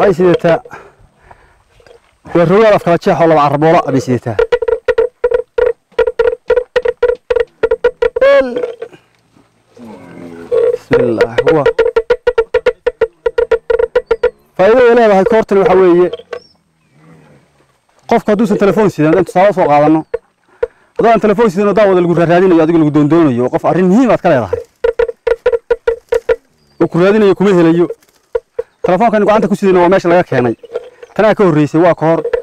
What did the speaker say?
waxay sidataa waa rogaal afkala jeex oo laba caraboola bay sidataa bismillaah huwa faa'iidada leedahay koortan waxaa weeye qofka hadduusan telefoon sidan haddaan tusaale soo qaadanno haddaan telefoon sidan oo daawada lagu raadinayo adigo lagu doondoonayo qof arrin muhiim aad ka leedahay oo ku raadinayo kuma helayo telefoonkan gacanta ku sidayna waa meesha laga keenay tanaa ka horreysay waa ka hor